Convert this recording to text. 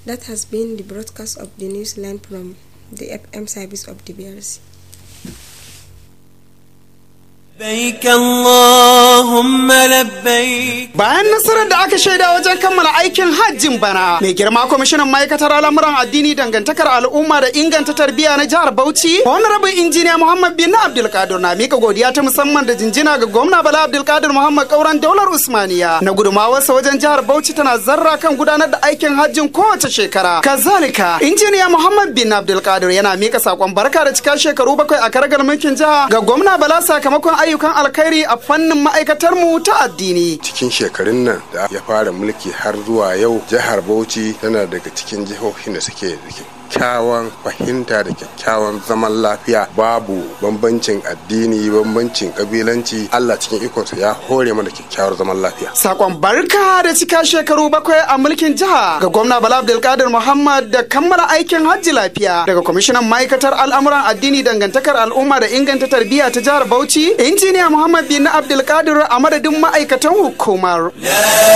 That has been the broadcast of the news line from the FM service of the BRC. لبيك اللهم لبيك Bayan nasarar da aka shaida wajen kammala aikin hajjin bana, mai girma kwamishinan ma'aikatar al'amuran addini dangantakar al'umma da inganta tarbiyya na jihar Bauchi, Honorable Injiniya Muhammad bin Abdulkadir na mika godiya ta musamman da jinjina ga gwamna Bala Abdulkadir Muhammad Kauran Daular Usmaniya na gudumawarsa wajen jihar Bauchi tana zarra kan gudanar da aikin hajjin kowace shekara. Kazalika, Injiniya Muhammad bin Abdulkadir yana mika sakon barka da cika shekaru bakwai a karagar mulkin jiha ga gwamna Bala sakamakon ayyukan alkhairi a fannin ma'aikatar mu ta addini. cikin shekarun nan da ya fara mulki har zuwa yau jihar bauchi tana daga cikin jihohin da suke da kyakkyawan fahimta da kyakkyawan zaman lafiya babu bambancin addini bambancin kabilanci allah cikin ikonsa ya hore mana kyakkyawar zaman lafiya Sakon barka da cika shekaru bakwai a mulkin jiha ga gwamna Bala Abdulkadir Muhammad da kammala aikin hajji lafiya daga kwamishinan ma'aikatar al'amuran addini dangantakar al'umma da inganta tarbiyya ta jihar Bauchi, injiniya Muhammad bin Abdulkadir a madadin ma'aikatan hukumar.